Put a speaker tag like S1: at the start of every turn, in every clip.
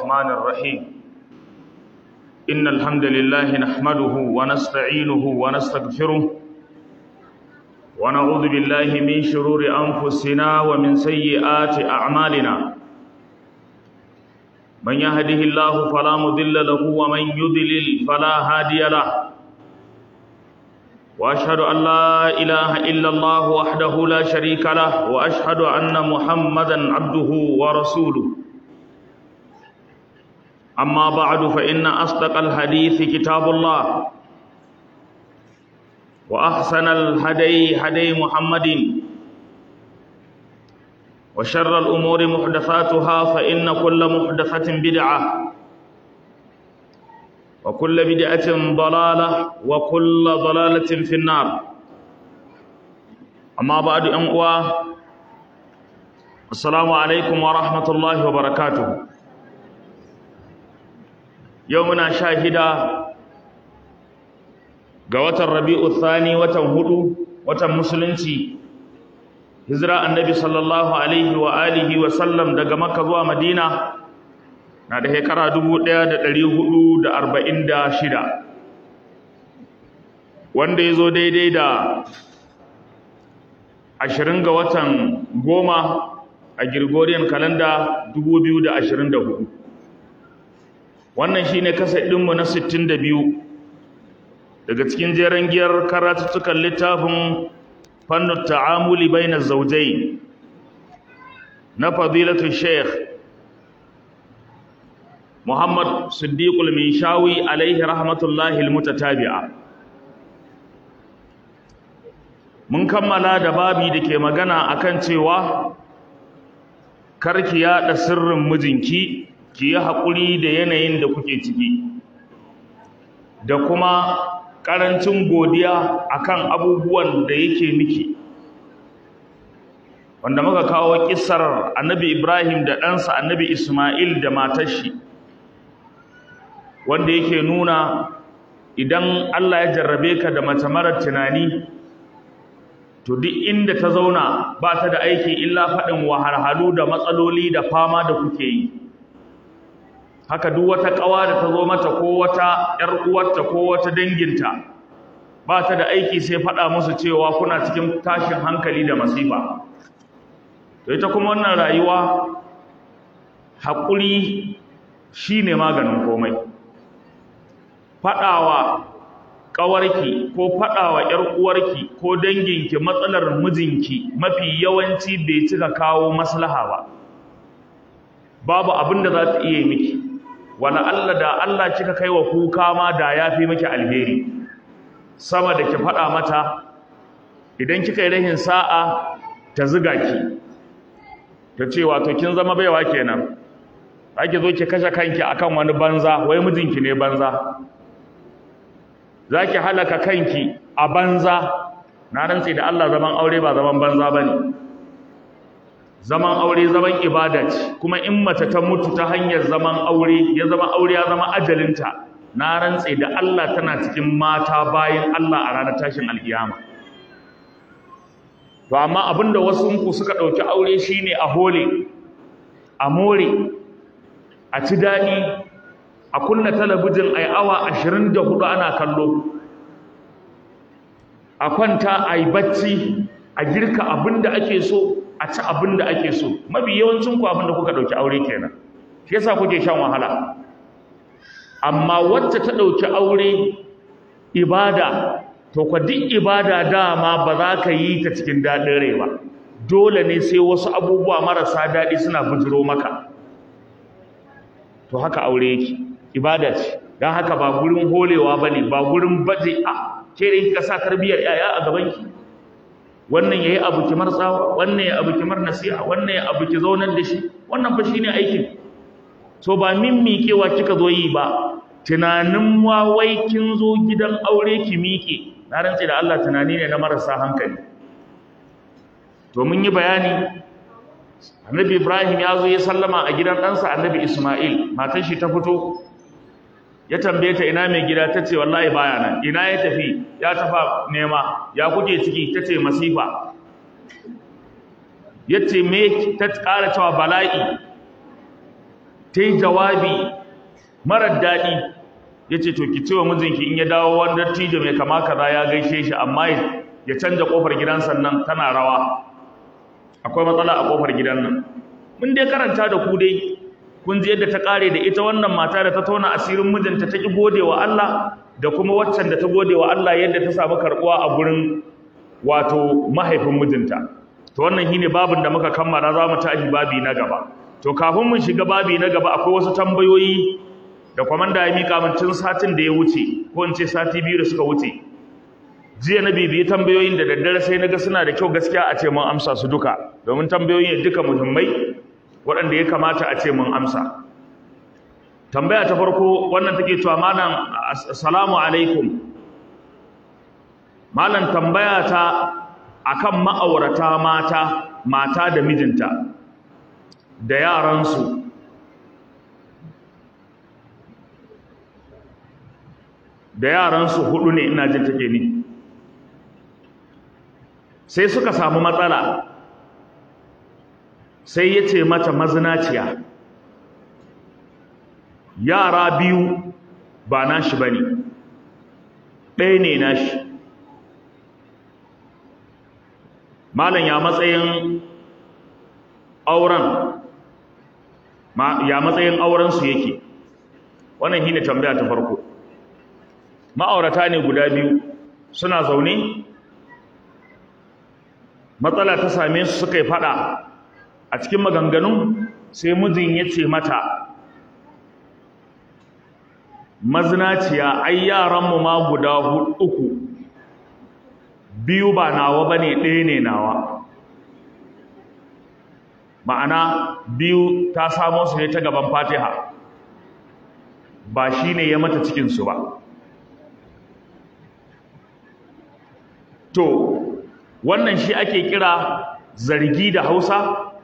S1: الرحمن الرحيم إن الحمد لله نحمده ونستعينه ونستغفره ونعوذ بالله من شرور أنفسنا ومن سيئات أعمالنا من يهده الله فلا مضل له ومن يضلل فلا هادي له واشهد ان لا اله الا الله وحده لا شريك له واشهد ان محمدا عبده ورسوله اما بعد فان اصدق الحديث كتاب الله واحسن الهدي هدي محمد وشر الامور محدثاتها فان كل محدثه بدعه وكل بدعة ضلالة وكل ضلالة في النار أما بعد أمقوى السلام عليكم ورحمة الله وبركاته يومنا شاهدا قوة الربيع الثاني وتنهدو وتنمسلنتي هزراء النبي صلى الله عليه وآله وسلم دقى مكة ومدينة na da shekara dubu ɗaya da ɗari hudu da arba'in da shida wanda ya zo daidai da ashirin ga watan goma a Gregorian kalanda dubu biyu da ashirin da hudu wannan shi ne kasa ɗinmu na sittin da biyu daga cikin jeren giyar karatuttukan littafin fannin ta'amuli bai na zaujai na fadilatu sheikh Muhammad Siddiqul Minshawi alaihi rahmatullahi almutatabi'a Mun kammala da babi da ke magana akan cewa karki yaɗa sirrin mijinki ki yi haƙuri da yanayin da kuke ciki da kuma ƙarancin godiya akan abubuwan da yake miki wanda muka kawo kissar annabi Ibrahim da ɗansa annabi Ismail da matar shi wanda yake nuna idan Allah ya jarrabe ka da mace marar tunani to duk inda ta zauna ba ta da aiki illa faɗin wahalhalu da matsaloli da fama da kuke yi haka duk wata ƙawa da ta zo mata ko wata ƴar uwarta ko wata danginta ba ta da aiki sai faɗa musu cewa kuna cikin tashin hankali da masifa to ita kuma wannan rayuwa haƙuri shine maganin komai faɗawa ƙawarki ko faɗawa ‘yar uwarki ko danginki matsalar mijinki mafi yawanci bai cika kawo maslaha ba babu abin da za ta iya miki wala Allah da Allah kika kai wa kuka ma da ya fi miki alheri sama da ki faɗa mata idan kika yi rahin sa'a ta ziga ki ta ce wato kin zama baiwa kenan ake zo ki kashe kanki akan wani banza wai mijinki ne banza za ki halaka kanki a banza na rantse da Allah zaman aure ba zaman banza ba ne zaman aure zaman ibada ce kuma in mace ta mutu ta hanyar zaman aure ya zama aure ya zama ajalinta na rantse da Allah tana cikin mata bayan Allah a ranar tashin alkiyama to amma abinda wasu ku suka ɗauki aure shine a hole a more a ci daɗi a kunna talabijin a yi awa ashirin da hudu ana kallo a kwanta a yi bacci a girka abin da ake so a ci abin da ake so mafi yawancin ku abin da kuka ɗauki aure kenan shi yasa kuke shan wahala amma wacce ta ɗauki aure ibada to kwa duk ibada dama ba za ka yi ta cikin daɗin rai ba dole ne sai wasu abubuwa marasa daɗi suna bujiro maka to haka aure yake ibada ce don haka ba gurin holewa ba ne ba gurin baje a ke da kika sa tarbiyyar yaya a gabanki wannan ya yi abu kimar tsawa wannan ya abu kimar nasiha wannan ya abu ki zaunar da shi wannan fa shine aikin so ba min miƙewa kika zo yi ba tunanin wai kin zo gidan aure ki miƙe na rantse da Allah tunani ne na marasa hankali to mun yi bayani annabi Ibrahim ya zo ya sallama a gidan ɗansa annabi Ismail matan shi ta fito ya tambaye ta ina mai gida ta ce wallahi baya nan ina ya tafi ya tafa nema ya kuke ciki ta ce masifa ya ce me ta ƙara cewa bala'i ta yi jawabi marar daɗi ya ce to ki ce wa mijinki in ya dawo wani dattijo mai kama kaza ya gaishe shi amma ya canja ƙofar gidan sannan tana rawa akwai matsala a ƙofar gidan nan mun dai karanta da ku dai kun ji yadda ta ƙare da ita wannan mata da ta tona asirin mijinta ta ƙi gode wa Allah da kuma waccan da ta gode wa Allah yadda ta samu karɓuwa a gurin wato mahaifin mijinta to wannan shine babin da muka kammala za mu tashi babi na gaba to kafin mun shiga babi na gaba akwai wasu tambayoyi da kwamanda ya mika min tun satin da ya wuce ko in ce sati biyu da suka wuce jiya na bibiyi tambayoyin da daddare sai na ga suna da kyau gaskiya a ce mun amsa su duka domin tambayoyin duka muhimmai waɗanda ya kamata a ce mun amsa tambaya ta farko wannan take cewa malam assalamu alaikum malam tambaya ta akan ma'aurata mata mata da mijinta da yaransu da yaransu hudu ne ina jin take ni sai suka samu matsala sai ya ce mata mazinaciya yara biyu ba nashi ba ne ɗaya ne nashi malam ya matsayin auren ya matsayin aurensu yake wannan shine tambaya ta farko ma'aurata ne guda biyu suna zaune matsala ta same su suka yi fada a cikin maganganun sai mijin ya ce mata mazinaciya ai yaranmu ma guda uku biyu ba nawa ba ne ɗaya ne nawa ma'ana biyu ta samo su ne ta gaban fatiha ba shi ne ya mata cikinsu ba to wannan shi ake kira zargi da hausa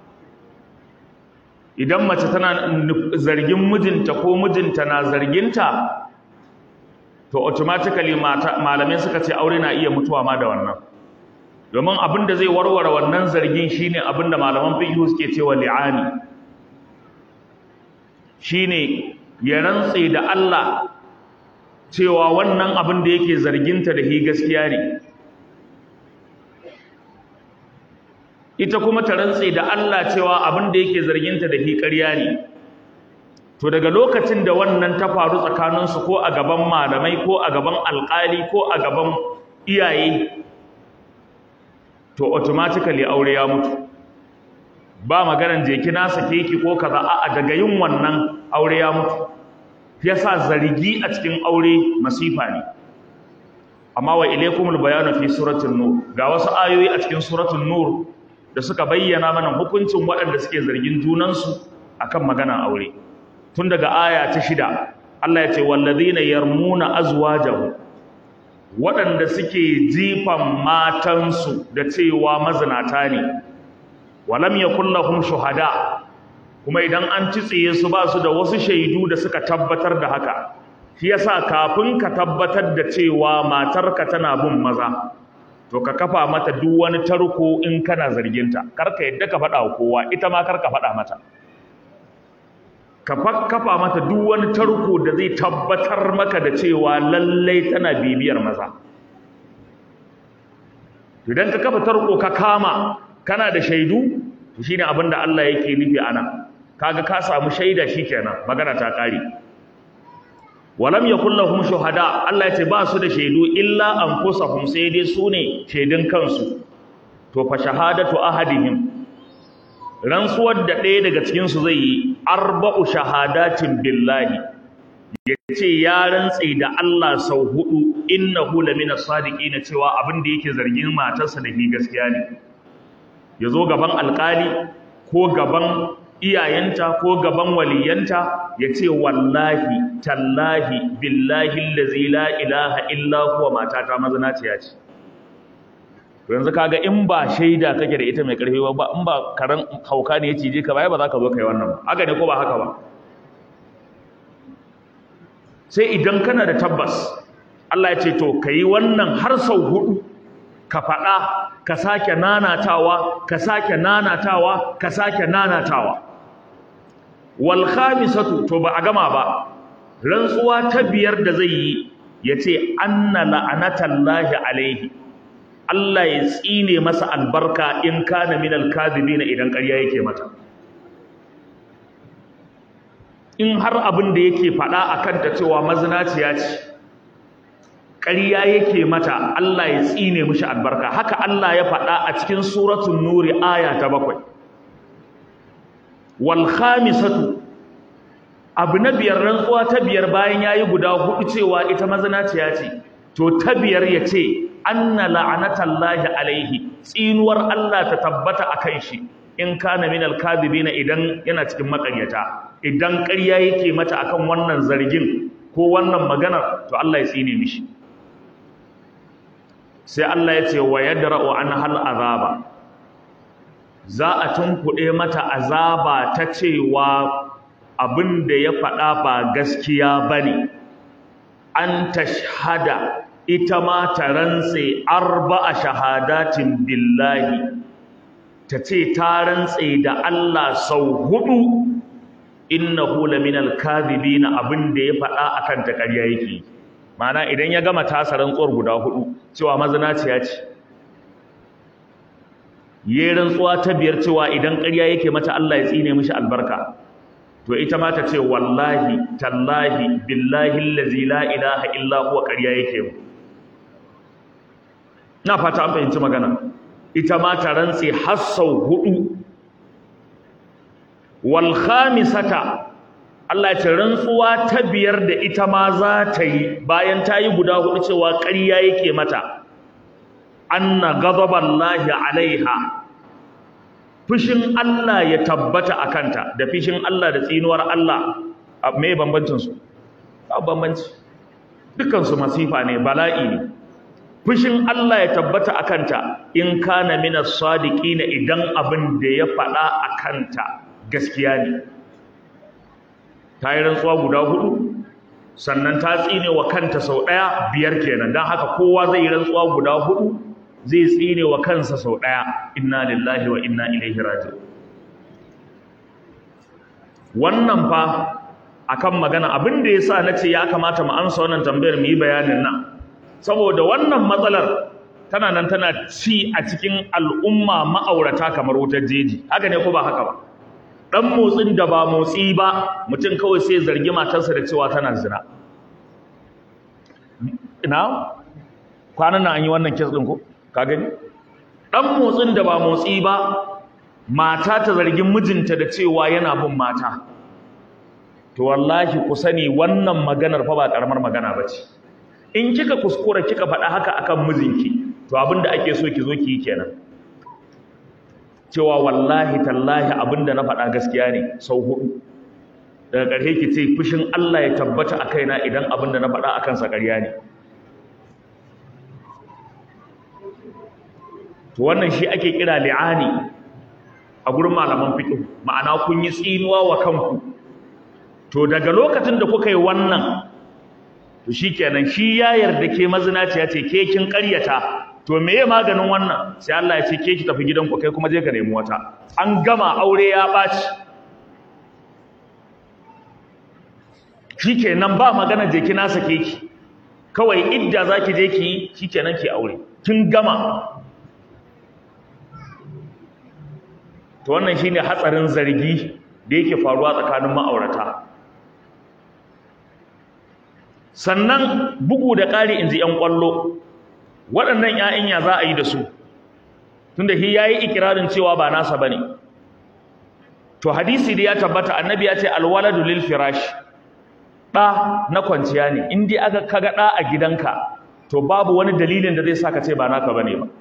S1: idan mace tana zargin mijinta ko mijinta na zarginta to automatically malamai suka ce aure na iya mutuwa ma da wannan domin abin da zai warware wannan zargin shine abin da malaman fiqh suke cewa li'ani shine ya rantse da Allah cewa wannan abin da yake zarginta da hi gaskiya ne ita kuma ta rantse da Allah cewa abin da yake zarginta da hi ƙarya ne to daga lokacin da wannan ta faru tsakaninsu ko a gaban malamai ko a gaban alƙali ko a gaban iyaye to automatically aure ya mutu ba maganan je ki na sake ki ko kaza a'a daga yin wannan aure ya mutu yasa zargi a cikin aure masifa ne amma wa ilaykumul bayanu fi suratul nur ga wasu ayoyi a cikin suratul nur da suka bayyana mana hukuncin waɗanda suke zargin junansu akan maganan aure tun daga aya ta shida Allah ya ce wallazina yarmuna azwajahum waɗanda suke jifan matansu da cewa mazinata ne walam yakul lahum shuhada kuma idan an tsiye su ba su da wasu shaidu da suka tabbatar da haka shi yasa kafin ka tabbatar da cewa matarka tana bin maza to ka kafa mata duk wani tarko in kana zarginta karka yadda ka faɗa wa kowa ita ma karka faɗa mata ka kafa mata duk wani tarko da zai tabbatar maka da cewa lallai tana bibiyar maza idan ka kafa tarko ka kama kana da shaidu to shine abin da Allah yake nufi ana kaga ka samu shaida shikenan magana ta kare walam yakul lahum shuhada Allah yace ba su da shaidu illa anfusahum sai dai su ne shaidun kansu to fa shahadatu ahadihim rantsuwar da ɗaya daga cikin su zai yi arba'u shahadatin billahi yace ya rantse da Allah sau hudu innahu lamina sadiqina cewa abin da yake zargin matarsa da ni gaskiya ne yazo gaban alkali ko gaban iyayenta ko gaban waliyanta ya ce wallahi tallahi billahi allazi la ilaha illa huwa matata mazinaciya ce yanzu kaga in ba shaida kake da ita mai karfi ba in ba karan hauka ne ya cije ka ba ba za ka zo kai wannan ba haka ne ko ba haka ba sai idan kana da tabbas Allah ya ce to kai wannan har sau hudu ka faɗa ka sake nanatawa ka sake nanatawa ka sake nanatawa wal khamisatu to ba a gama ba rantsuwa ta biyar da zai yi yace anna la'anatallahi alaihi Allah ya tsine masa albarka in kana minal kadhibina idan ƙarya yake mata in har abin da yake faɗa akan ta cewa mazinaciya ce ƙarya yake mata Allah ya tsine mishi albarka haka Allah ya faɗa a cikin suratul nuri aya ta bakwai wal khamisatu abu na biyar rantsuwa ta biyar bayan yayi guda hudu cewa ita mazinaciya ce to ta biyar yace anna la'anatallahi alaihi tsinuwar Allah ta tabbata akan shi in kana min alkadhibina idan yana cikin makaryata idan ƙarya yake mata akan wannan zargin ko wannan maganar to Allah ya tsine mishi sai Allah ya ce wa yadra'u an hal azaba za a tunkuɗe mata azaba ta cewa abin da ya faɗa ba gaskiya bane an tashhada ita ma ta rantse arba'a shahadatin billahi ta ce ta rantse da Allah sau hudu innahu laminal kadhibina abin da ya faɗa akan ta ƙarya yake Ma'ana idan ya gama tasa rantsuwar guda hudu cewa mazinaciya ce yayin rantsuwa ta biyar cewa idan ƙarya yake mata Allah ya tsine mishi albarka to ita ma ta ce wallahi tallahi billahi allazi la ilaha illa huwa ƙarya yake mu na fata an fahimci magana ita ma ta rantse har sau hudu wal khamisata Allah ya ce rantsuwa ta biyar da ita ma za ta yi bayan ta yi guda hudu cewa ƙarya yake mata anna ghadaballahi alaiha fushin Allah ya tabbata a kanta da fushin Allah da tsinuwar Allah me bambancin su ba bambanci dukkan su masifa ne bala'i ne fushin Allah ya tabbata a kanta in kana minas sadiqina idan abin da ya faɗa a kanta gaskiya ne ta yi rantsuwa guda hudu sannan ta tsine wa kanta sau ɗaya biyar kenan don haka kowa zai yi rantsuwa guda hudu zai tsine wa kansa sau ɗaya inna lillahi wa inna ilaihi raji'un wannan fa akan magana abin da yasa nace ya kamata mu amsa wannan tambayar mu yi bayanin nan saboda wannan matsalar tana nan tana ci a cikin al'umma ma'aurata kamar wutar jeji haka ne ko ba haka ba dan motsin da ba motsi ba mutum kawai sai zargi matarsa da cewa tana zina ina kwanan nan an yi wannan kes din ko ka gani dan motsin da ba motsi ba mata ta zargin mijinta da cewa yana bin mata to wallahi ku sani wannan maganar fa ba karamar magana bace in kika kuskura kika faɗa haka akan mijinki to abinda ake so ki zo ki yi kenan cewa wallahi tallahi abinda na faɗa gaskiya ne sau hudu daga ƙarshe ki ce fushin Allah ya tabbata a kaina idan abinda na faɗa akan sa ƙarya ne to wannan shi ake kira li'ani a gurin malaman fiqh ma'ana kun yi tsinuwa wa kanku to daga lokacin da kuka yi wannan to shikenan shi ya yarda ke mazinaciya ce ke kin ƙaryata to meye maganin wannan sai Allah ya ce ke ki tafi gidanku kai kuma je ka nemi wata an gama aure ya ɓaci shikenan ba magana je ki na sake ki kawai idda zaki je ki yi shikenan ki aure kin gama to wannan shine hatsarin zargi da yake faruwa tsakanin ma'aurata sannan bugu da ƙari inji ƴan ƙwallo waɗannan ƴaƴan ya za a yi da su tunda shi yayi ikirarin cewa ba nasa bane to hadisi da ya tabbata annabi ya ce alwaladu lil firash ɗa na kwanciya ne in dai aka kaga ɗa a gidanka to babu wani dalilin da zai sa ka ce ba naka bane ba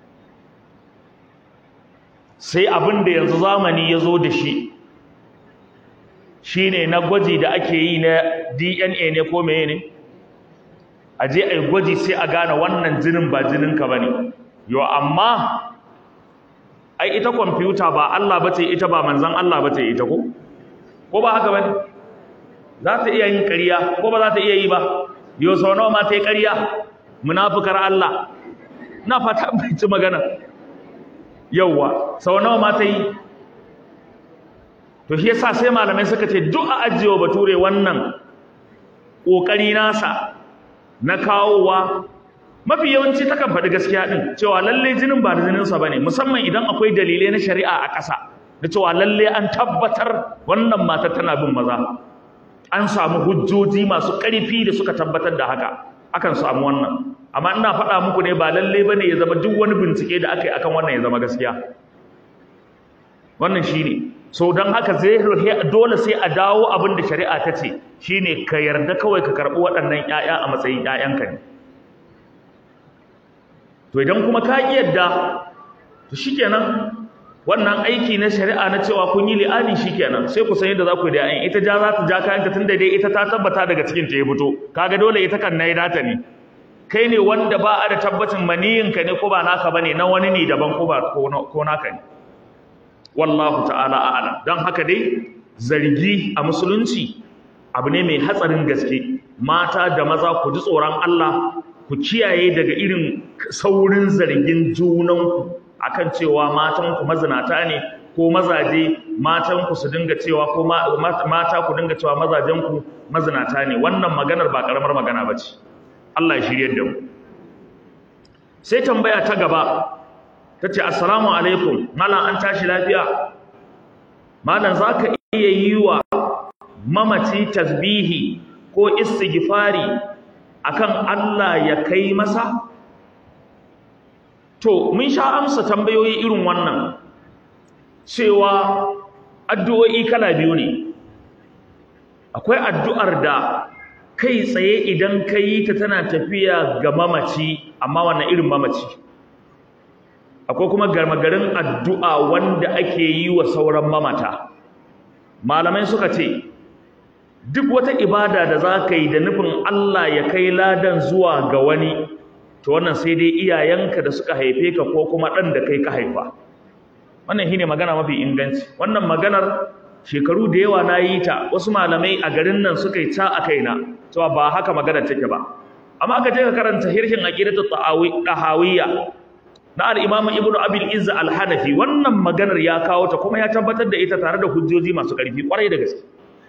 S1: sai abin da yanzu zamani ya zo da shi shine na gwaji da ake yi na DNA ne ko meye ne a je a yi gwaji sai a gane wannan jinin ba jininka ba ne yo amma ai ita kwamfuta ba Allah ba ce ita ba manzan Allah ba ce ita ko ko ba haka ba ne za ta iya yin ƙarya ko ba za ta iya yi ba yo sau nawa ma ta yi ƙarya munafukar Allah na fata bai ci magana yauwa sau nawa ma ta yi to shi yasa sai malamai suka ce duk a ajiyewa bature wannan ƙoƙari nasa na kawowa mafi yawanci takan faɗi gaskiya ɗin cewa lalle jinin ba da jininsa ba ne musamman idan akwai dalilai na shari'a a ƙasa da cewa lalle an tabbatar wannan mata tana bin maza an samu hujjoji masu ƙarfi da suka tabbatar da haka akan samu wannan amma ina faɗa muku ne ba lalle ba ne ya zama duk wani bincike da aka yi akan wannan ya zama gaskiya wannan shi ne so don haka zai dole sai a dawo abin da shari'a ta ce shi ne ka yarda kawai ka karɓi waɗannan 'ya'ya a matsayin 'ya'yanka ne to idan kuma ka ƙi yadda to shikenan wannan aiki na shari'a na cewa kun yi li'ani shikenan sai ku san yadda za ku yi da yayin ita ja za ta ja kayanta tun da dai ita ta tabbata daga cikin ta ya fito kaga dole ita kan nayi data ne kai ne wanda ba a da tabbacin maniyin ka ne ko ba naka bane na wani ne daban ko ba ko naka ne wallahu ta'ala a'lam dan haka dai zargi a musulunci abu ne mai hatsarin gaske mata da maza ku ji tsoron Allah ku kiyaye daga irin saurin zargin junanku akan cewa matanku mazinata ne ko mazaje matanku su dinga cewa ko mata ku dinga cewa mazajenku mazinata ne wannan maganar ba karamar magana ba ce Allah ya shirye da mu sai tambaya ta gaba ta ce assalamu alaikum malam an tashi lafiya malam za ka iya yi wa mamaci tasbihi ko istighfari akan Allah ya kai masa to mun sha amsa tambayoyi irin wannan cewa addu'o'i kala biyu ne akwai addu'ar da kai tsaye idan ka yi ta tana tafiya ga mamaci amma wannan irin mamaci akwai kuma garmagarin addu'a wanda ake yi wa sauran mamata malamai suka ce duk wata ibada da za ka yi da nufin Allah ya kai ladan zuwa ga wani to wannan sai dai iyayenka da suka haife ka ko kuma ɗan da kai ka haifa wannan shine magana mafi inganci wannan maganar shekaru da yawa na yi ta wasu malamai a garin nan suka yi ta a kaina cewa ba haka maganar take ba amma aka je ka karanta hirhin aqidatu tahawiyya na al-imam ibnu abil izz al-hanafi wannan maganar ya kawo ta kuma ya tabbatar da ita tare da hujjoji masu ƙarfi kwarai da gaske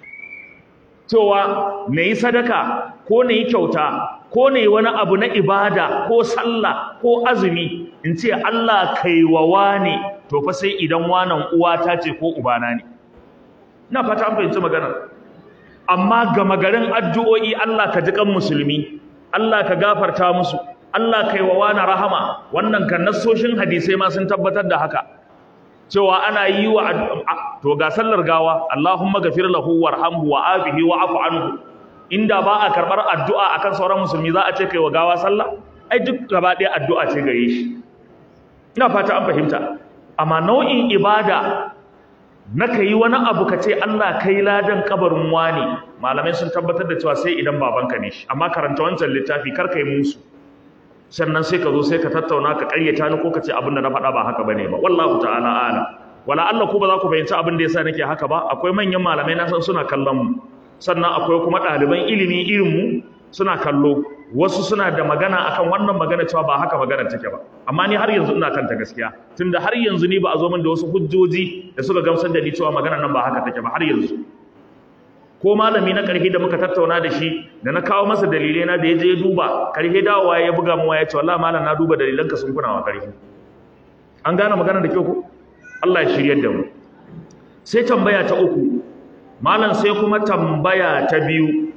S1: cewa na yi sadaka ko na yi kyauta ko na yi wani abu na ibada ko sallah ko azumi in ce Allah kaiwawa ne to fa sai idan wanan uwata ce ko ubana ne ina fata an fahimci maganar amma gama garin addu'o'i Allah ka ji kan musulmi Allah ka gafarta musu Allah kaiwawa na rahama wannan kan nassoshin hadisai ma sun tabbatar da haka cewa ana yi wa to ga sallar gawa Allahumma ghafir lahu warhamhu wa afihi wa afu anhu inda ba a karbar addu'a akan sauran musulmi za a ce kai wa gawa sallah ai duk gaba ɗaya addu'a ce gare shi ina fata an fahimta amma nau'in ibada na ka yi wani abu ka ce Allah kai ladan kabarin wani malamai sun tabbatar da cewa sai idan babanka ne shi amma karanta wancan littafi kar kai musu sannan sai ka zo sai ka tattauna ka ƙaryata ni ko ka ce abin da na faɗa ba haka bane ba wallahu ta'ala ala wala Allah ku ba za ku fahimci abin da yasa nake haka ba akwai manyan malamai na san suna kallon mu sannan akwai kuma ɗaliban ilimi irin mu suna kallo wasu suna da magana akan wannan magana cewa ba haka magana take ba amma ni har yanzu ina kanta gaskiya tunda har yanzu ni ba a zo min da wasu hujjoji da suka gamsar da ni cewa magana nan ba haka take ba har yanzu ko malami na ƙarfi da muka tattauna da shi da na kawo masa dalilai na da ya je ya duba ƙarfi dawowa ya buga mu ya ce wallahi malam na duba dalilanka sun kuna wa ƙarfi an gane magana da kyau ko Allah ya shiryar da mu sai tambaya ta uku malam sai kuma tambaya ta biyu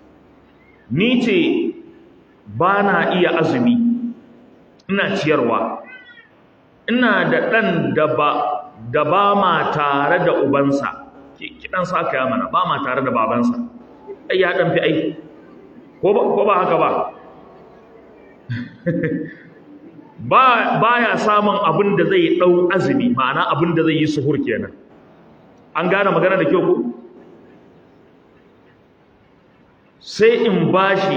S1: ni ce ba na iya azumi ina ciyarwa ina da ɗan da ba da ba ma tare da ubansa kiɗan sa aka mana ba ma tare da babansa ai ya ɗan fi ai ko ba haka ba ba ya samun abin da zai ɗau azumi ma'ana abin da zai yi suhur kenan an gane magana da kyau ko sai in bashi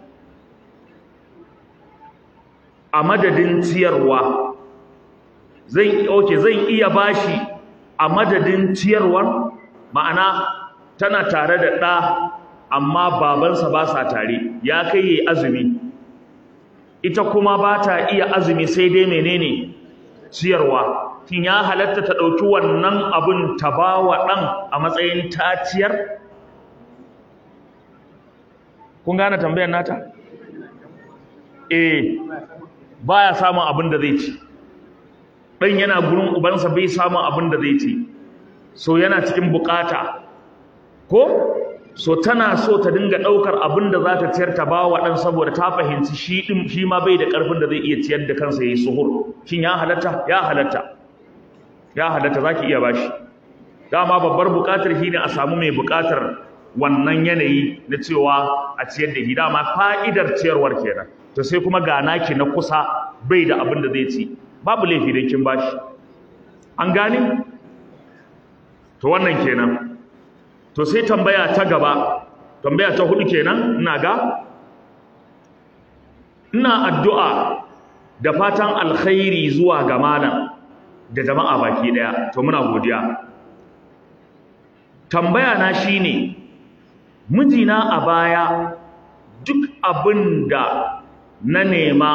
S1: a madadin ciyarwa zan oke zan iya bashi a madadin ciyarwar ma'ana tana tare da ɗa amma babansa ba sa tare ya kai yi azumi ita kuma ba ta iya azumi sai dai menene ciyarwa kin ya halatta ta ɗauki wannan abun ta ba wa ɗan a matsayin taciyar kun gane tambayar nata eh baya samun abin da zai ci ɗan yana gurin ubansa bai samun abin da zai ci so yana cikin bukata ko so tana so ta dinga ɗaukar abin da za ta ciyar ta ba wa ɗan saboda ta fahimci shi ɗin shi ma bai da ƙarfin da zai iya ciyar da kansa ya yi suhur shin ya halatta ya halatta ya halatta za ki iya bashi dama babbar buƙatar shi ne a samu mai buƙatar wannan yanayi na cewa a ciyar da shi dama fa'idar ciyarwar kenan to sai kuma ga naki na kusa bai da abin da zai ci babu laifi don kin bashi an gane to wannan kenan to sai tambaya ta gaba tambaya ta hudu kenan ina ga ina addu'a da fatan alkhairi zuwa ga malam da jama'a baki daya to muna godiya tambaya na shine mijina a baya duk abin da na nema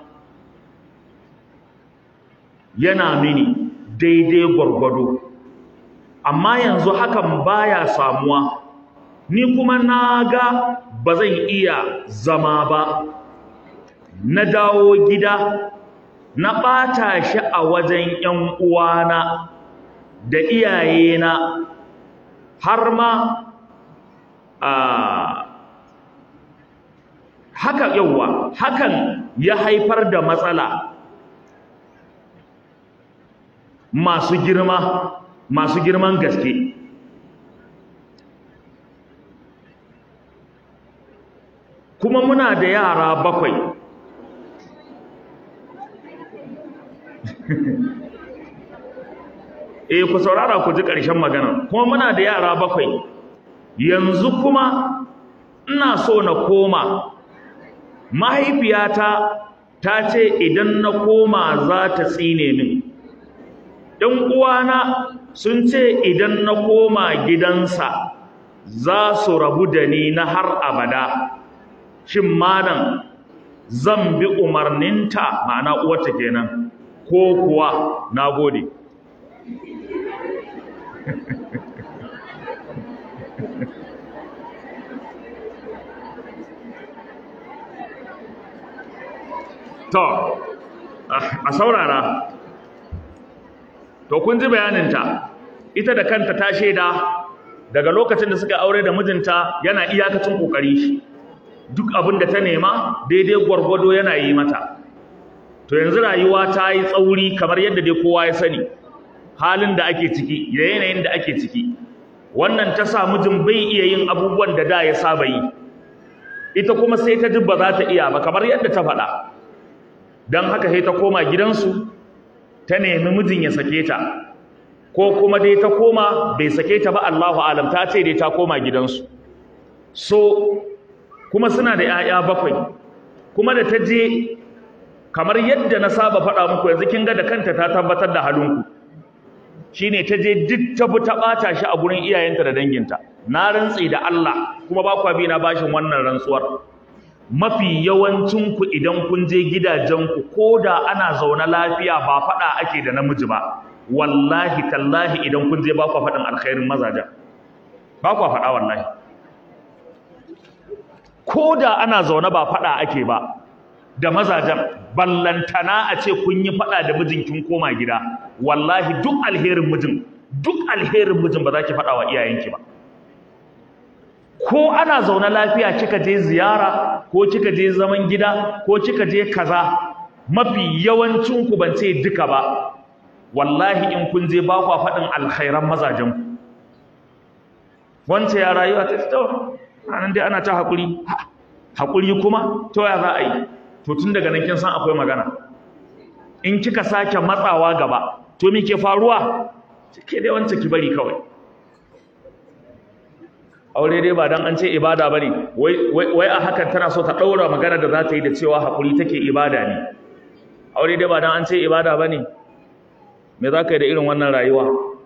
S1: yana mini daidai gwargwado amma yanzu hakan baya samuwa ni kuma na ga ba zan iya zama ba na dawo gida na ɓata shi a wajen ‘yan uwana da iyayena har ma a haka yauwa hakan ya haifar da matsala masu girma masu girman gaske kuma muna da yara bakwai eh ku saurara ku ji ƙarshen magana kuma muna da yara bakwai yanzu kuma ina so na koma mahaifiyata ta ce idan na koma za ta tsine min ɗan uwana sun ce idan na koma gidansa za su rabu da ni na har abada shin malam zan bi umarninta ma'ana uwarta kenan ko kuwa na gode to a saurara to kun ji bayaninta ita da kanta ta shaida daga lokacin da suka aure da mijinta yana iyakacin kokari shi duk abin da ta nema daidai gwargwado yana yi mata to yanzu rayuwa ta yi tsauri kamar yadda dai kowa ya sani halin da ake ciki da yanayin da ake ciki wannan ta sa mijin bai iya yin abubuwan da da ya saba yi ita kuma sai ta ji ba za ta iya ba kamar yadda ta faɗa don haka sai ta koma gidansu ta nemi mijin ya sake ta ko kuma dai ta koma bai sake ta ba Allahu alam ta ce dai ta koma gidansu so kuma suna da 'ya'ya bakwai kuma da ta je kamar yadda na saba faɗa muku yanzu kin ga da kanta ta tabbatar da halinku shine ta je duk ta bi ta ɓata shi a gurin iyayenta da danginta na rantsi da Allah kuma ba kwa bi na bashin wannan rantsuwar mafi yawancinku idan kun je gidajenku ko da ana zaune lafiya ba faɗa ake da namiji ba wallahi tallahi idan kun je ba kwa faɗin alkhairin mazajen ba kwa faɗa wallahi ko da ana zaune ba faɗa ake ba da mazajen ballantana a ce kun yi faɗa da mijin kin koma gida wallahi duk alherin mijin duk alherin mijin ba za ki faɗa wa iyayenki ba ko ana zaune lafiya kika je ziyara ko kika je zaman gida ko kika je kaza mafi yawancin ku ban ce duka ba wallahi in kun je ba ku faɗin alkhairan mazajen ku wance ya rayuwa ta to anan dai ana ta hakuri hakuri kuma to ya za a yi to tun daga nan kin san akwai magana in kika sake matsawa gaba to me ke faruwa ke dai wance ki bari kawai aure dai ba dan an ce ibada bane wai wai a hakan tana so ta daura magana da za ta yi da cewa hakuri take ibada ne aure dai ba dan an ce ibada bane me za ka yi da irin wannan rayuwa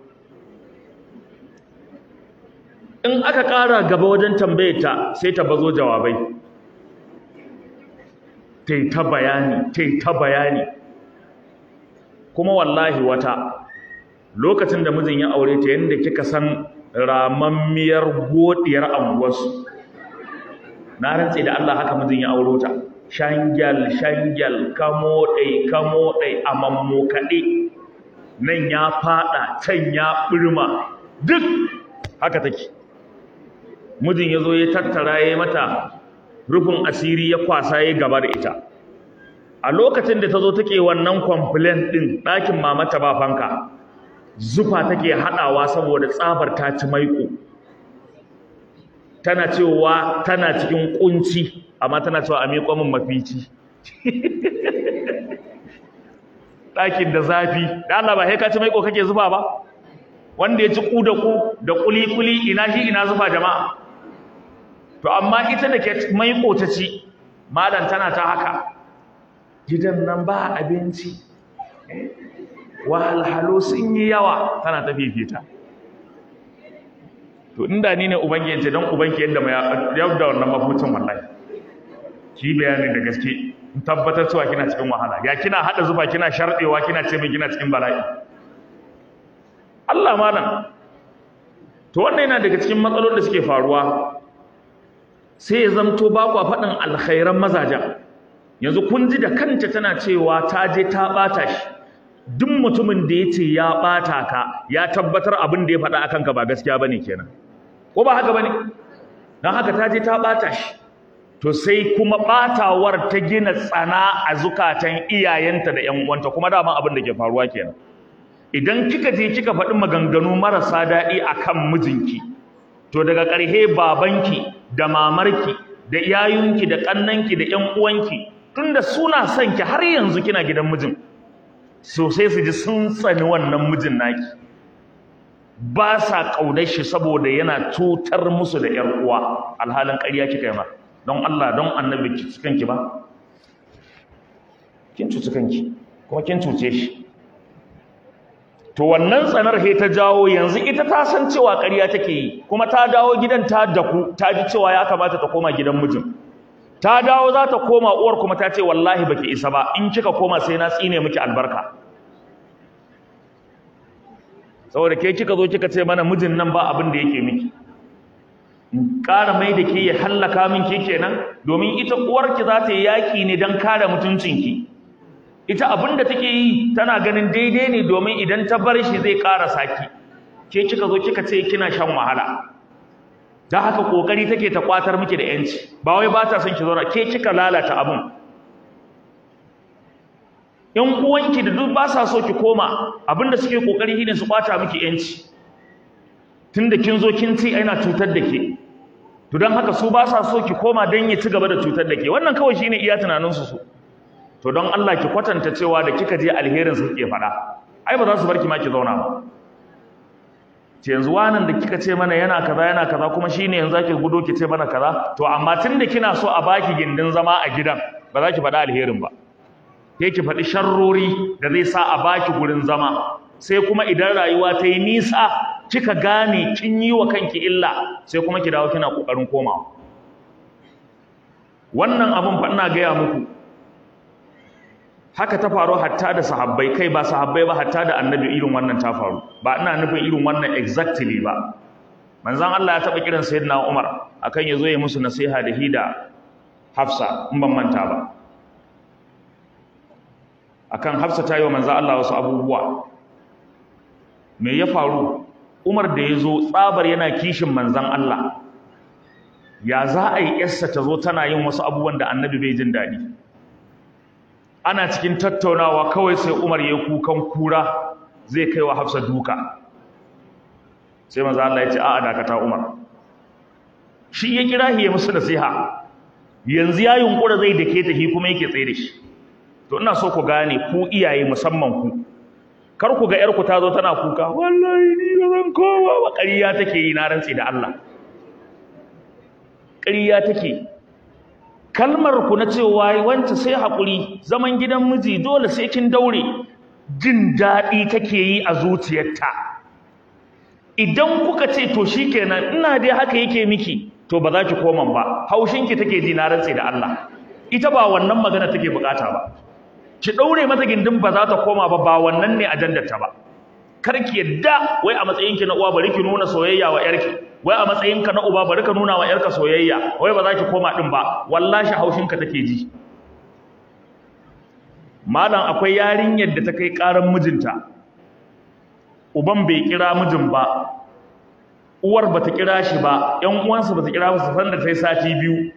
S1: in aka ƙara gaba wajen tambayeta sai ta bazo jawabai ta ta bayani ta ta bayani kuma wallahi wata lokacin da mijin ya aure ta yadda kika san ramammiyar godiyar anguwarsu na rantse da Allah haka mijin ya auro ta shangyal shangyal kamoɗai kamoɗai a mammokaɗe nan ya faɗa can ya ɓirma duk haka take mijin ya zo ya tattara ya mata rufin asiri ya kwasa ya gaba da ita a lokacin da ta zo take wannan complaint ɗin ɗakin mamata ba fanka zufa take haɗawa saboda tsabar ta ci maiko tana cewa tana cikin kunci amma tana cewa a miƙo min mafici ɗakin da zafi da Allah ba sai ka ci maiko kake zufa ba wanda ya ci ku da ku da kuli-kuli ina shi ina zufa jama'a to amma ita da ke maiko ta ci malam tana ta haka gidan nan ba abinci wahalhalu sun yi yawa tana ta fifita to inda ni ne ubangiji don ubanki yadda mai yadda wannan mafucin wallahi ki bayani da gaske in tabbatar cewa kina cikin wahala ya kina hada zuba kina shardewa kina ce min kina cikin bala'i Allah malam to wannan yana daga cikin matsalolin da suke faruwa sai ya zamto ba kwa faɗin alkhairan mazaja yanzu kun ji da kanta tana cewa ta je ta ɓata shi duk mutumin da ya ce ya ɓata ka ya tabbatar abin da ya faɗa akan ka ba gaskiya bane kenan ko ba haka bane don haka ta je ta ɓata shi to sai kuma ɓatawar ta gina tsana a zukatan iyayenta da ƴan uwanta kuma dama abin da ke faruwa kenan idan kika je kika faɗi maganganu marasa daɗi akan mijinki to daga ƙarshe babanki da mamarki da yayunki da ƙannanki da ƴan uwanki tunda suna son ki har yanzu kina gidan mijin so sai su ji sun tsani wannan mijin naki ba sa ƙaunar shi saboda yana cutar musu da ƴar uwa alhalin ƙarya kika yi ma don Allah don annabi ki kanki ba kin cuci kanki kuma kin cuce shi to wannan tsanar he ta jawo yanzu ita ta san cewa ƙarya take yi kuma ta dawo gidan ta daku ta ji cewa ya kamata ta koma gidan mijin ta dawo za ta koma uwar kuma ta ce wallahi baki isa ba in kika koma sai na tsine miki albarka saboda ke kika zo kika ce mana mijin nan ba abin da yake miki in ƙara mai da ke ya hallaka min ke kenan domin ita uwarki za ta yi yaƙi ne don kare mutuncinki ita abin da take yi tana ganin daidai ne domin idan ta bar shi zai ƙara saki ke kika zo kika ce kina shan wahala ta haka kokari take ta kwatar miki da yanci ba wai ba ta son ki zauna ke kika lalata abun yan uwanki da duk ba sa so ki koma abinda suke kokari shine su kwata miki yanci tunda kin zo kin ci ana cutar da ke to don haka su ba sa so ki koma don ya ci gaba da cutar da ke wannan kawai shine iya tunanin su su to don Allah ki kwatanta cewa da kika je alherin su ke faɗa ai ba za su bar ki ma ki zauna ba ce yanzu wanan da kika ce mana yana kaza yana kaza kuma shine yanzu zaki gudo ki ce mana kaza to amma tunda kina so a baki gindin zama a gidan ba za ki faɗa alherin ba sai ki faɗi sharrori da zai sa a baki gurin zama sai kuma idan rayuwa ta yi nisa kika gane kin yi wa kanki illa sai kuma ki dawo kina kokarin komawa wannan abun fa ina gaya muku haka ta faru hatta da sahabbai kai ba sahabbai ba hatta da annabi irin wannan ta faru ba ina nufin irin wannan exactly ba manzon Allah ya taba kiran sayyidina Umar akan yazo ya musu nasiha da hida Hafsa in ban manta ba akan Hafsa ta yi wa manzon Allah wasu abubuwa me ya faru Umar da yazo tsabar yana kishin manzon Allah ya za a yi yarsa ta zo tana yin wasu abubuwan da annabi bai jin daɗi ana cikin tattaunawa kawai sai Umar ya kukan kura zai kai wa Hafsa duka sai manzo Allah ya ce a'a dakata Umar shi ya kira shi ya musu nasiha yanzu ya yunkura zai dake ta shi kuma yake tsaye da shi to ina so ku gane ku iyaye musamman ku kar ku ga yarku ta zo tana kuka wallahi ni ba zan kowa ba ƙarya take yi na rantsi da Allah ƙarya take kalmar ku na cewa wance sai haƙuri zaman gidan miji dole sai kin daure jin daɗi take yi a zuciyarta idan kuka ce to shikenan ina dai haka yake miki to ba za ki koma ba haushinki take ji na rantse da Allah ita ba wannan magana take bukata ba ki daure mata gindin ba za ta koma ba ba wannan ne ajandar ta ba kar ki yadda wai a matsayin ki na uwa bari ki nuna soyayya wa yarki wai a matsayin ka na uba bari ka nuna wa yarka soyayya wai ba za ki koma din ba wallahi haushin ka take ji malam akwai yarinyar da ta kai karan mijinta uban bai kira mijin ba uwar bata kira shi ba ƴan uwansa bata kira ba su san da tai sati biyu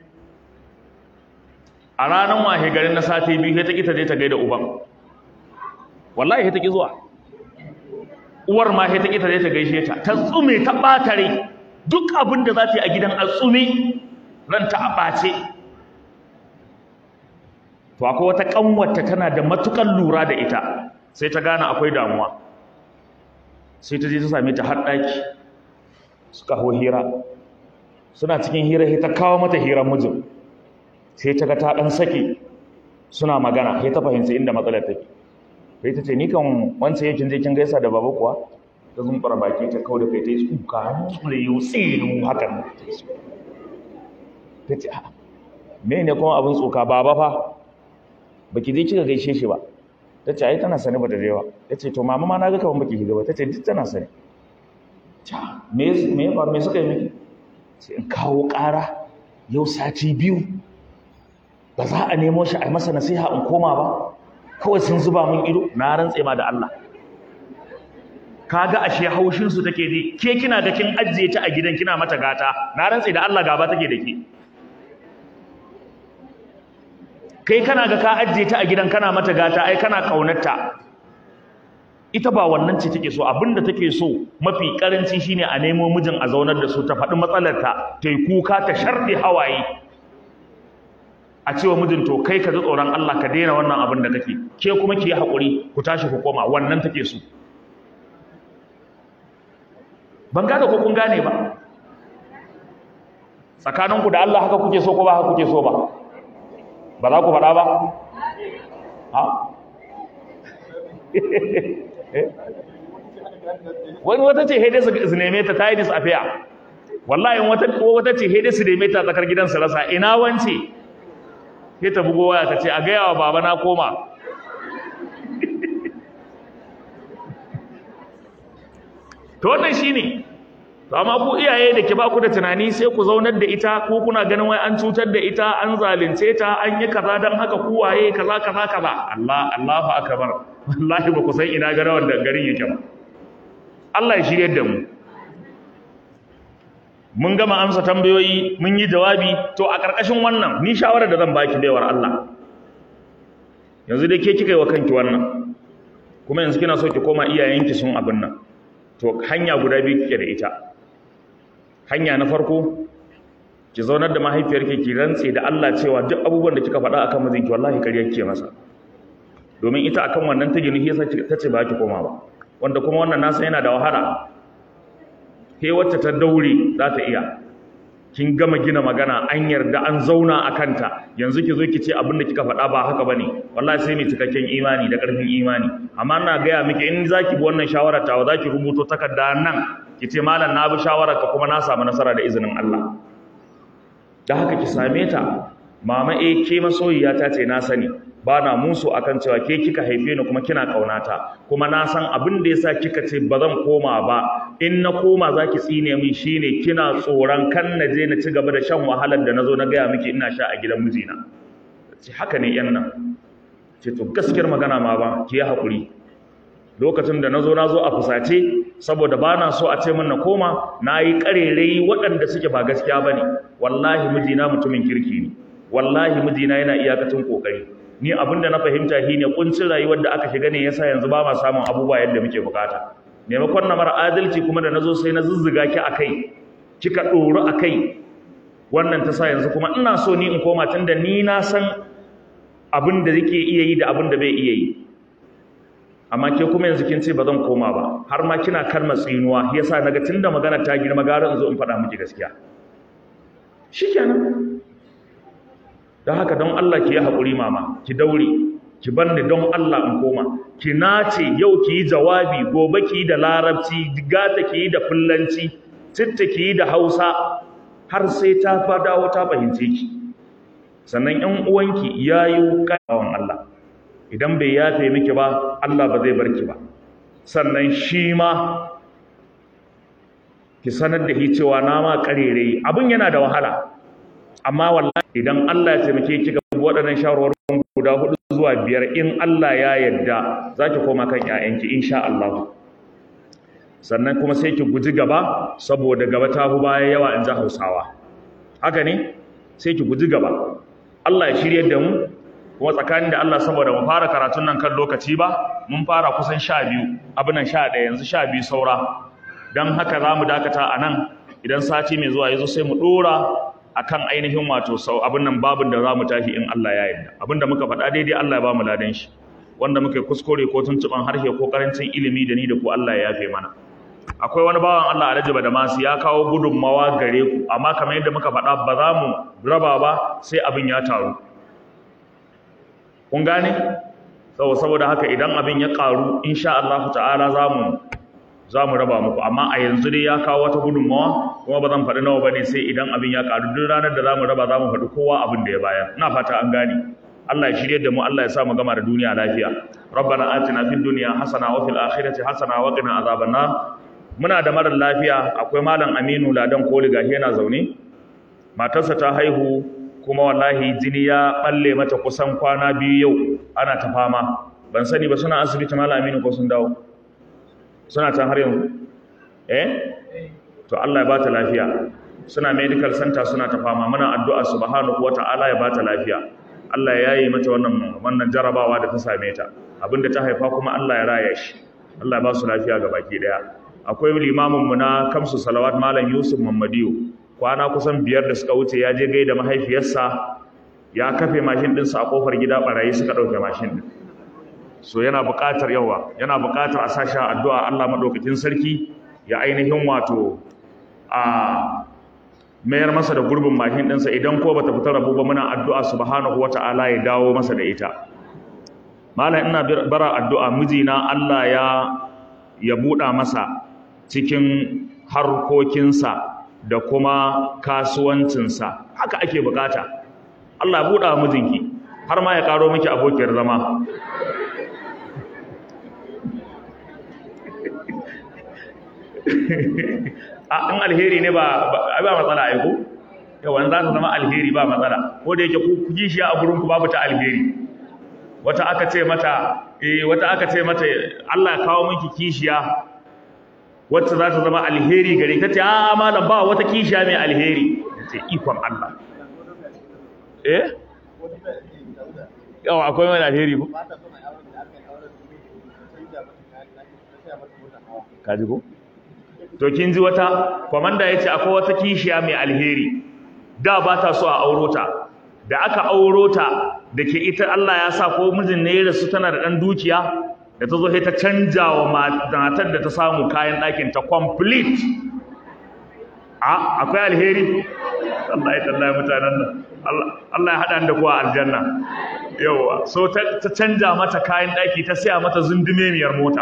S1: a ranar wahe garin na sati biyu sai ta ki ta je ta gaida uban wallahi sai ta ki zuwa uwar ma sai ta ki ta je ta gaishe ta ta tsume ta batare duk abin da za ta yi a gidan a tsume ran ta a bace to akwai wata kanwarta tana da matukan lura da ita sai ta gane akwai damuwa sai ta je ta same ta har daki suka hau hira suna cikin hira sai ta kawo mata hirar mijin sai ta ga ta dan sake suna magana sai ta fahimci inda matsalar take sai ta ce ni kan wance yake je kin gaisa da baba kuwa ta zumbura baki ta kawo da kai ta yi tsuka ne yau tsinu hakan ta ce a me ne kuma abin tsuka baba fa baki je kika gaishe shi ba ta ce ai tana sani bata je ba ta ce to mama ma na ga kaman baki shiga ba ta ce duk tana sani me me ya faru me suka yi miki sai in kawo ƙara yau sati biyu ba za a nemo shi a yi masa nasiha in koma ba kawai sun zuba min ido na rantse ma da Allah kaga ashe haushin su take ji ke kina da kin ajiye ta a gidan kina mata gata na rantse da Allah gaba take da ke kai kana ga ka ajiye ta a gidan kana mata gata ai kana kaunarta ita ba wannan ce take so abinda take so mafi karanci shine a nemo mijin a zaunar da su ta faɗi matsalarta ta yi kuka ta sharɗe hawaye a cewa mijin to kai ka ji tsoron Allah ka daina wannan abin da kake ke kuma ki yi haƙuri ku tashi ku koma wannan take so ban gane ko kun gane ba tsakaninku da Allah haka kuke so ko ba haka kuke so ba ba za ku faɗa ba ha wani wata ce haidai su neme ta ta yi disafiya wallahi wata ce haidai su neme ta tsakar gidan su rasa ina wance sai ta bugo waya ta ce a gaya wa baba na koma to wannan shine to amma ku iyaye da ke ba ku da tunani sai ku zaunar da ita ko kuna ganin wai an cutar da ita an zalunce ta an yi kaza dan haka ku waye kaza kaza kaza Allah Allahu akbar wallahi ba ku san ina ga rawar da garin yake ba Allah ya shirye da mu mun gama amsa tambayoyi mun yi jawabi to a ƙarƙashin wannan ni shawarar da zan baki baiwar Allah yanzu dai ke kika yi wa kanki wannan kuma yanzu kina so ki koma iyayenki sun abin nan to hanya guda biyu kike da ita hanya na farko ki zaunar da mahaifiyarki ki rantse da Allah cewa duk abubuwan da kika faɗa akan mijinki wallahi kariya kike masa domin ita akan wannan ta gini yasa ta ce ba ki koma ba wanda kuma wannan nasa yana da wahala ke wacce ta daure za ta iya kin gama gina magana an yarda an zauna a kanta yanzu ki zo ki ce abin da kika faɗa ba haka bane wallahi sai mai cikakken imani da ƙarfin imani amma ina gaya miki in zaki bi wannan shawara tawa zaki rubuto takarda nan ki ce malam na bi shawarar ka kuma na samu nasara da izinin Allah da haka ki same ta mama eh ke masoyiya ta ce na sani ba na musu akan cewa ke kika haife ni kuma kina kaunata kuma na san abin da yasa kika ce ba zan koma ba in na koma zaki tsine min shine kina tsoron kan na je na ci gaba da shan wahalar da nazo na gaya miki ina sha a gidan mijina ce haka ne yan nan ce to gaskiyar magana ma ba ki yi hakuri lokacin da nazo nazo a fusace saboda ba na so a ce min na koma na yi ƙarerai waɗanda suke ba gaskiya ba ne wallahi mijina mutumin kirki ne wallahi mijina yana iyakacin ƙoƙari ni abin da na fahimta shi ne ƙuncin rayuwar da aka shiga ne yasa yanzu ba ma samun abubuwa yadda muke bukata maimakon na mara adalci kuma da nazo sai na zuzzuga ki a kai kika ɗoru a kai wannan ta sa yanzu kuma ina so ni in koma tun da ni na san abin da yake iya yi da abin da bai iya yi amma ke kuma yanzu kin ce ba zan koma ba har ma kina kalmar tsinuwa yasa naga tunda magana ta girma gara in zo in faɗa miki gaskiya shikenan don haka don Allah ki yi haƙuri mama ki daure ki bar ni don Allah in koma ki nace yau ki yi jawabi gobe ki yi da larabci gata ki yi da fullanci titta ki yi da hausa har sai ta fa dawo ta fahimce ki sannan ƴan uwanki yayo kawan Allah idan bai yafe miki ba Allah ba zai barki ba sannan shi ma ki sanar da shi cewa na ma karere abin yana da wahala amma wallahi idan Allah ya taimake ki ga waɗannan shawarwarin guda hudu zuwa biyar in Allah ya yarda zaki koma kan ƴaƴanki insha Allah sannan kuma sai ki guji gaba saboda gaba ta hu baya yawa in ji Hausawa haka ne sai ki guji gaba Allah ya shiryar da mu kuma tsakanin da Allah saboda mu fara karatun nan kan lokaci ba mun fara kusan sha biyu abinan sha ɗaya yanzu sha biyu saura don haka za mu dakata a nan idan sati mai zuwa ya zo sai mu ɗora a kan ainihin wato sau abin nan babin da za mu tashi in Allah ya yarda abin da muka faɗa daidai Allah ya ba mu ladan shi wanda muka kuskure ko tuntuɓan harshe ko karancin ilimi da ni da ku Allah ya yafe mana akwai wani bawan Allah Alhaji Badamasi ya kawo gudunmawa gare ku amma kamar yadda muka faɗa ba za mu raba ba sai abin ya taru kun gane saboda haka idan abin ya karu insha Allah ta'ala zamu zamu raba muku amma a yanzu dai ya kawo wata gudunmawa kuma ba zan faɗi nawa bane sai idan abin ya karu duk ranar da zamu raba zamu faɗi kowa abin da ya bayar ina fata an gane Allah ya shirye da mu Allah ya sa mu gama da duniya lafiya rabbana atina fid dunya hasana wa fil akhirati hasana wa qina azaban nar muna da marar lafiya akwai malam Aminu Ladan Koli gashi yana zaune matarsa ta haihu kuma wallahi jini ya balle mata kusan kwana biyu yau ana ta fama ban sani ba suna asibiti malam Aminu ko sun dawo suna can har yanzu eh to Allah ya bata lafiya suna medical center suna ta fama muna addu'a subhanahu wata'ala ya bata lafiya Allah ya yaye mata wannan wannan jarabawa da ta same ta abinda ta haifa kuma Allah ya raya shi Allah ya ba su lafiya ga baki daya akwai limamin mu na kamsu salawat malam Yusuf Mamadiyo kwana kusan biyar da suka wuce ya je gaida mahaifiyarsa ya kafe mashin ɗinsa a kofar gida barayi suka ɗauke mashin ɗin so yana buƙatar yawa yana buƙatar a sashi addu'a Allah maɗaukakin sarki ya ainihin wato a mayar masa da gurbin mashin ɗinsa idan ko bata fita rabu ba muna addu'a subhanahu wata'ala ya dawo masa da ita malam ina bara addu'a mijina Allah ya ya buɗa masa cikin harkokinsa da kuma kasuwancinsa haka ake bukata Allah ya buɗa mijinki har ma ya karo miki abokiyar zama in alheri ne ba ba matsala ai ko yawan za ta zama alheri ba matsala ko da yake ku kuji shi a gurin ku babu ta alheri wata aka ce mata eh wata aka ce mata Allah ya kawo miki kishiya wacce za ta zama alheri gare ta ce a malam ba wata kishiya mai alheri ce ikon Allah eh yawa akwai mai alheri ko kaji ko to kin ji wata komanda yace akwai wata kishiya mai alheri da ba ta so a auro ta da aka auro ta da ke ita Allah ya sa ko mijin ne ya rasu tana da dan dukiya da ta zo sai ta canja wa matar da ta samu kayan ɗakin ta complete a akwai alheri Allah ya tallaye mutanen nan Allah ya haɗa da kuwa aljanna yawa so ta canja mata kayan ɗaki ta siya mata zundumemiyar mota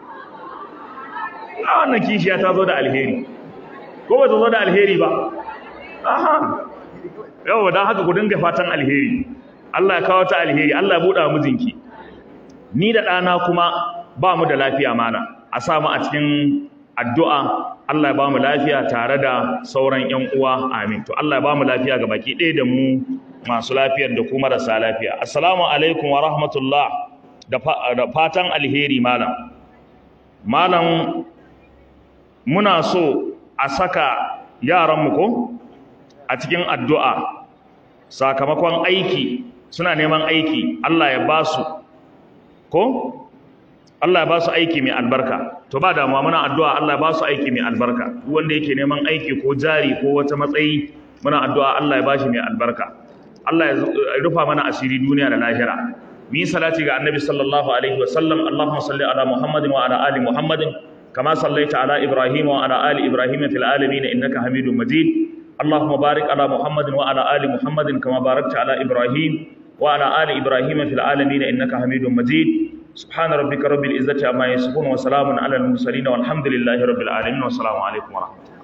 S1: a wannan kishiya ta zo da alheri ko ba ta zo da alheri ba aha yawa don haka ku dinga fatan alheri Allah ya kawo ta alheri Allah ya buɗa mijinki ni da ɗana kuma ba mu da lafiya mana a samu a cikin addu'a Allah ya ba mu lafiya tare da sauran ‘yan uwa amin to Allah ya ba mu lafiya ga baki ɗaya da mu masu lafiyar da kuma marasa lafiya assalamu alaikum wa rahmatullah da fatan alheri malam malam muna so a saka yaranmu ko a cikin addu'a sakamakon aiki suna neman aiki Allah ya ba su ko Allah ya ba su aiki mai albarka to ba damuwa muna addu'a Allah ya ba su aiki mai albarka duk wanda yake neman aiki ko jari ko wata matsayi muna addu'a Allah ya ba shi mai albarka Allah ya rufa mana asiri duniya da lahira mu yi salati ga annabi sallallahu alaihi wa sallam Allahumma salli ala Muhammadin wa ala ali Muhammadin kama sallaita ala Ibrahim wa ala ali Ibrahim fil alamin innaka Hamidum Majid اللهم بارك على محمد وعلى آل محمد كما باركت على إبراهيم وعلى آل إبراهيم في العالمين إنك حميد مجيد سبحان ربك رب العزة عما يصفون وسلام على المرسلين والحمد لله رب العالمين والسلام عليكم ورحمة الله